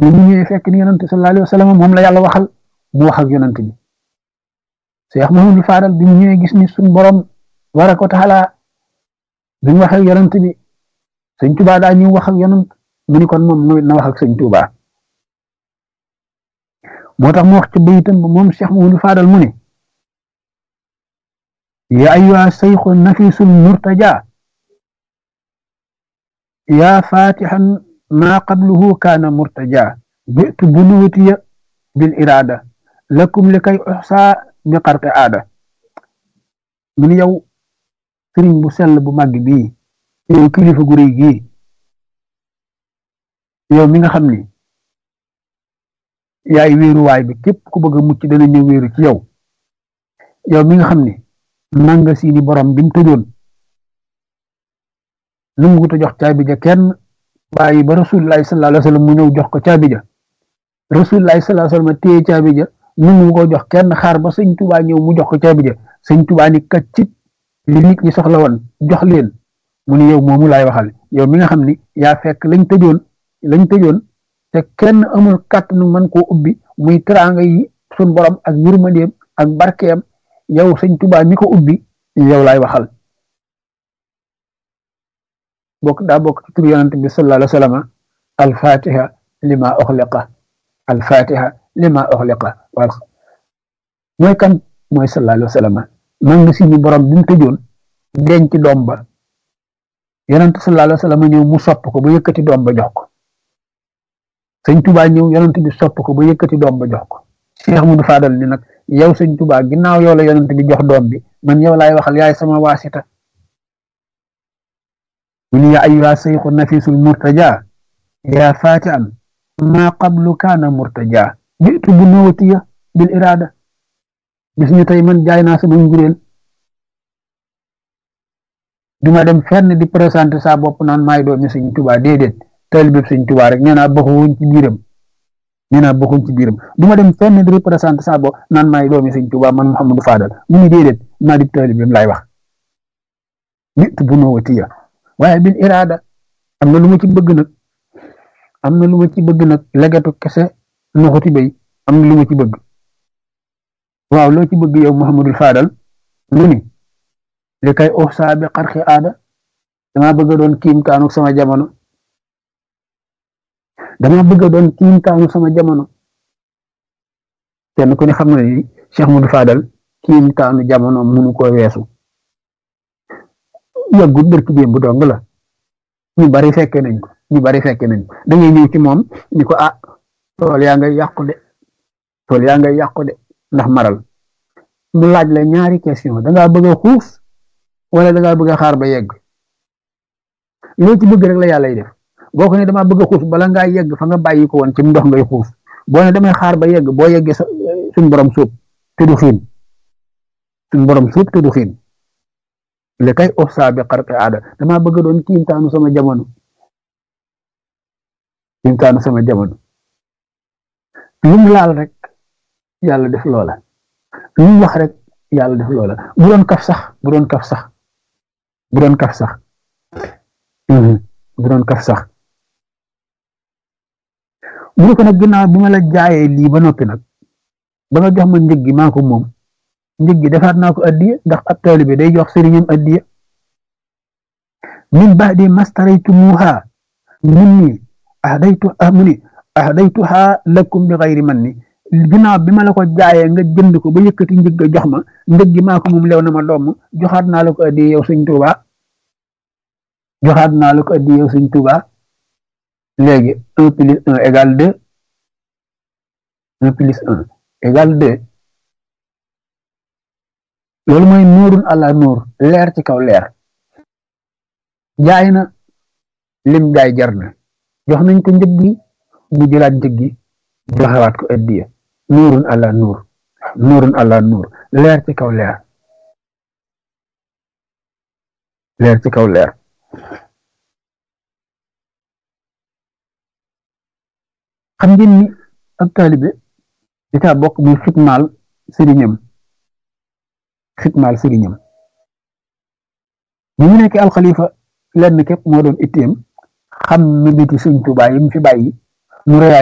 bi mu ñëwee fekk ni yonent sallallahu alayhi wa sallam moom la yàlla waxal mu wax ak yonent bi Cheikh Mahamadou Fadal bi mu ñëwee gis ni suñ borom tabaraka wa taala bi mu wax ak yonent bi sëñ Tuubaa daa ñëw wax ak yonent mu ni kon moom na wax ak sëñ Tuubaa moo tax mu wax ci bayitam ba moom Cheikh Mahamadou Fadal mu ne ya ayyuha sayxu nafisul murtaja yaa fatihan ma qabluhu kaana murtaja bitu bunuwatiya bil irada lakum li kay uxsa bi xarqi aada mu ni yow sëriñ bu sell bu màgg bii yow kilifa gu réy gii yow mi nga xam ni yaay wéeruwaay bi képp ku bëgg a mucc dana ñëw wéeru ci yow yow mi nga xam ni nanga siini borom bi mu tëjoon lu mu gut a jox caabi ja kenn bàyyi ba rasulullahi sallallahu alayhi wa sallam mu ñëw jox ko caabi ja rasulullahi sallallahu alayhi wa sallam téye caabi ja nu mu ko jox kenn xaar ba sëñ tubaa ñëw mu jox ko caabi ja sëñ tubaa ni kaccit li nit ñi soxla woon jox leen mu ni yow moomu laay waxal yow mi nga xam ni yaa fekk lañ tëjoon lañ tëjoon te kenn amul kàttanu mën koo ubbi muy teraanga yi sun borom ak yërmandeem ak barkeem yow sëñ tubaa mi ko ubbi yow laay waxal bokk daa bokk ci tur yonent bi sallallahu alayhi wa sallam alfatiha lima uxliqa alfatiha lima uxliqa wal mooy kan mooy sallallahu alayhi wa sallam man nga si ñu borom bi mu tëjoon denc doom ba yonent sallallahu alayhi wa sallam ñëw mu sopp ko ba yëkkati doom ba jox ko sëñ tubaa ñëw yonent bi sopp ko ba yëkkati doom ba jox ko Cheikh Mudu Fadal ni nag yow sëñ tubaa ginnaaw yow la yonent bi jox doom bi man yow laay waxal yaay sama waasita من يا أيها الشيخ النفيس المرتجى يا فاتحا ما قبل كان مرتجى جئت بنوتي بالإرادة بسني تاي من جاي ناس من جورين duma dem fenn di présenter sa bopp naan maay doomi sëñ Tuubaa déedéet taalibe sëñ Tuubaa rek nee naa bokkuñ ci biiram nee naa bokkuñ ci biiram duma dem fenn di représenter sa bopp naan maay doomi sëñ Tuubaa man Mouhamadou Fadal mu ni déedéet maa di taalibeem laay wax nit bu noowatiya waaye bil iraada am na lu ma ci bëgg nag am na lu ma ci bëgg nag legatu kese noxuti bay am na lu ma ci bëgg waaw loo ci bëgg yow Muhammadul Fadal mu ni li kay uxsaa bi xarxi aada dama bëgg a doon kiimtaanu sama jamono dama bëgg a doon kiimtaanu sama jamono kenn ku ne xam na ni Cheikh Muhammadul Fadal kiimtaanu jamono munu ko weesu yàggut bërki démb dong la ñu bari fekke nañ ko ñu bari fekke nañ ko da ngay ñëw ci moom ni ko ah tool yaa ngay yàqu de tool yaa ngay yàqu de ndax maral mu laaj la ñaari question da ngaa bëgg a xuus wala da ngaa bëgg a xaar ba yegg loo ci bëgg rek la yàlla def boo ko ne damaa bëgg a xuus bala ngaa yegg fa nga bàyyi ko woon ci ndox ngay xuus boo ne damay xaar ba yegg boo yeggee sa suñ borom suub te du xiin suñ borom suub te du xiin li kay uxsaa bi xarqi aada dama bëgg doon kiimtaanu sama jamono kiimtaanu sama jamono lu mu laal rek yàlla def loola lu mu wax rek yàlla def loola bu doon kaf sax bu doon kaf sax bu doon kaf sax bu doon kaf sax mu ne ko nag ginnaaw bi ma la jaayee lii ba noppi nag ba nga jox ma njëg gi maa ko moom njëg gi defaat naa ko addiya ndax ab taalibe day jox sëriñam addiya min ba'di mastaraytumuha minni ahdaytu amuni ahdaytuha lakum bi xayri manni ginnaaw bi ma la ko jaayee nga jënd ko ba yëkkati njëg ga jox ma njëg gi maa ko moom lew na ma doom joxaat naa la ko addiya yow sëñ Tuuba joxaat naa la ko addiya yow sëñ Tuuba léegi un plus un égale deux un plus un égale deux loolu mooy nuurun àla nuur leer ci kaw leer jaay na lim jaay jar na jox nañ ko njëg gi mu jëlaat njëg gi joxewaat ko addiya nuurun àla nuur nuurun àla nuur leer ci kaw leer leer ci kaw leer xam ngeen ni ab taalibe di taa bokk muy xitmaal sëriñam xitmaal sëriñam bi mu nekk alxalifa lenn képp moo doon itteem xam mi biti sëñ Tuubaa yi mu fi bàyyi mu